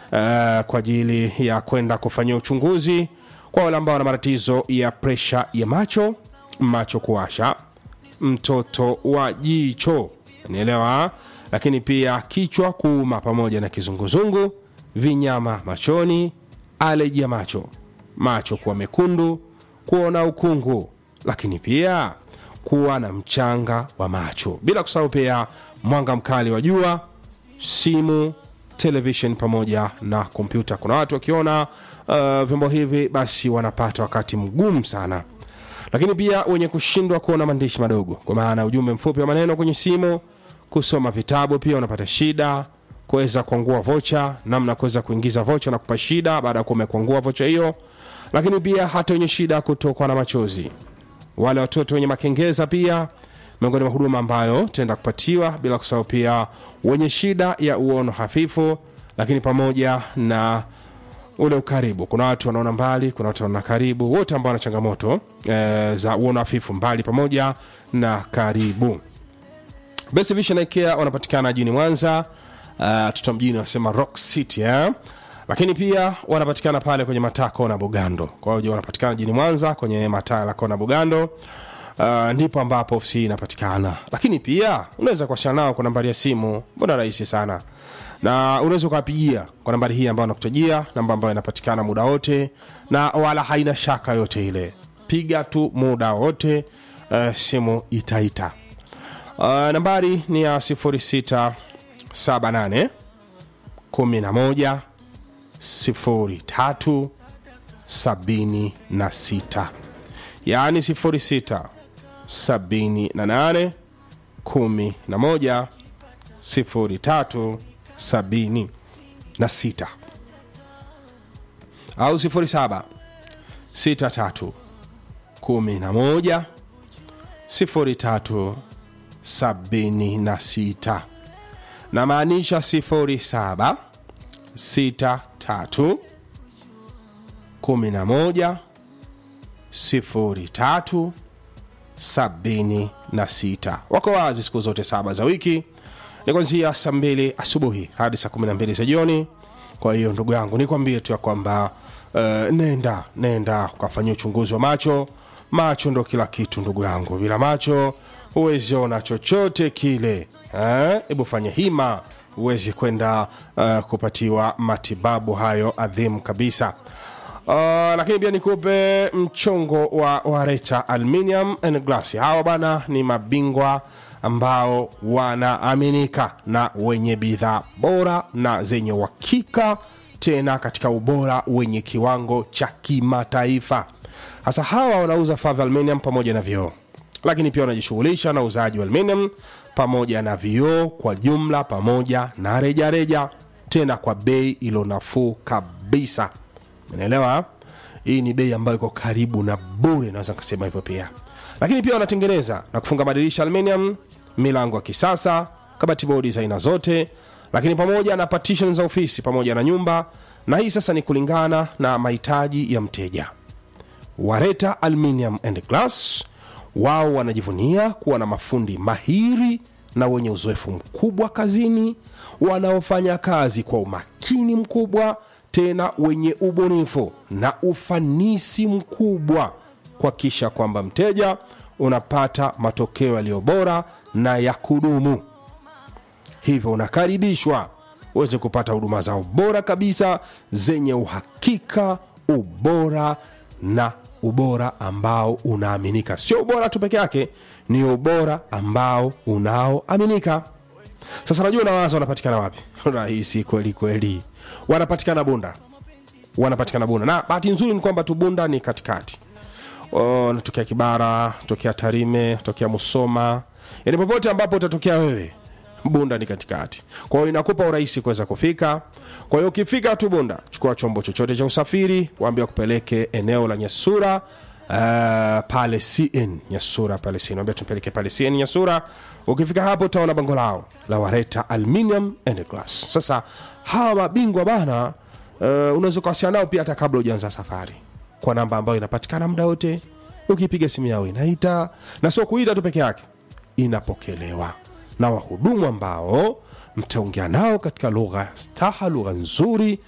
kwa ajili ya kwenda kufanyia uchunguzi kwa wale ambao wana matatizo ya presha ya macho macho kuwasha mtoto wa jicho nielewa lakini pia kichwa kuuma pamoja na kizunguzungu vinyama machoni aleji ya macho macho kuwa mekundu kuona ukungu lakini pia kuwa na mchanga wa macho bila kusahau pia mwanga mkali wa jua simu television pamoja na kompyuta kuna watu wakiona uh, vyombo hivi basi wanapata wakati mgumu sana lakini pia wenye kushindwa kuona maandishi madogo kwa maana ujumbe mfupi wa maneno kwenye simu kusoma vitabu pia unapata shida kuweza kuangua vocha namna kuweza kuingiza vocha na kupa shida baada ya kuwa umekuangua vocha hiyo lakini pia hata wenye shida kutokwa na machozi wale watoto wenye makengeza pia miongoni mwa huduma ambayo tenda kupatiwa bila kusahau pia wenye shida ya uono hafifu lakini pamoja na ule ukaribu kuna watu wanaona mbali kuna watu wanaona karibu wote ambao wana changamoto e, za uono hafifu mbali pamoja na karibu best vision ikea wanapatikana jini mwanza uh, tuta mjini wanasema rock city eh? lakini pia wanapatikana pale kwenye mataa kona bugando kwa hiyo wanapatikana jini mwanza kwenye mataa la kona bugando uh, ndipo ambapo ofisi hii inapatikana lakini pia unaweza kuwasiliana nao kwa nambari ya simu mbona rahisi sana na unaweza ukawapigia kwa nambari hii ambayo nakutajia namba ambayo inapatikana muda wote na wala haina shaka yote ile piga tu muda wote uh, simu itaita uh, nambari ni ya 0678 11 03 76 yaani 06 78 11 03 76 au 07 63 11 03 76 na maanisha 07 63 11 03 76 wako wazi siku zote saba za wiki ni kwanzia saa mbili asubuhi hadi saa 12 za jioni kwa hiyo ndugu yangu nikwambie tu ya kwamba uh, nenda nenda ukafanyia uchunguzi wa macho macho ndo kila kitu ndugu yangu bila macho huwezi ona chochote kile hebu eh? fanya hima huwezi kwenda uh, kupatiwa matibabu hayo adhimu kabisa Uh, lakini pia nikupe mchongo wa wareta aluminium and glass hawa bana ni mabingwa ambao wanaaminika na wenye bidhaa bora na zenye uhakika tena katika ubora wenye kiwango cha kimataifa hasa hawa wanauza vifaa vya aluminium pamoja na vioo lakini pia wanajishughulisha na uuzaji wa aluminium pamoja na vioo kwa jumla pamoja na rejareja reja, tena kwa bei ilo nafuu kabisa unaelewa hii ni bei ambayo iko karibu na bure naweza nikasema hivyo pia lakini pia wanatengeneza na kufunga madirisha aluminium milango ya kisasa kabati bodi za aina zote lakini pamoja na partition za ofisi pamoja na nyumba na hii sasa ni kulingana na mahitaji ya mteja wareta aluminium and glass wao wanajivunia kuwa na mafundi mahiri na wenye uzoefu mkubwa kazini wanaofanya kazi kwa umakini mkubwa tena wenye ubunifu na ufanisi mkubwa kuhakikisha kwamba mteja unapata matokeo yaliyo bora na ya kudumu hivyo unakaribishwa uweze kupata huduma zao bora kabisa zenye uhakika ubora na ubora ambao unaaminika sio ubora tu peke yake ni ubora ambao unaoaminika sasa najua nawaza wanapatikana wapi rahisi kweli kweli wanapatikana bunda wanapatikana bunda na bahati nzuri ni kwamba tu bunda ni katikati O, natokea kibara tokea tarime tokea musoma yani popote ambapo utatokea wewe bunda ni katikati kwa hiyo inakupa urahisi kuweza kufika kwa hiyo ukifika tu bunda chukua chombo chochote cha usafiri waambia kupeleke eneo la nyasura uh, pale cn nyasura pale cn waambia tupeleke pale cn nyasura ukifika hapo utaona bango lao la wareta aluminium and glass sasa hawa mabingwa bana uh, unaweza ukawasiliana nao pia hata kabla ujaanza safari kwa namba ambayo inapatikana muda wote ukipiga simu yao inaita na sio kuita tu peke yake inapokelewa na wahudumu ambao mtaongea nao katika lugha ya staha lugha nzuri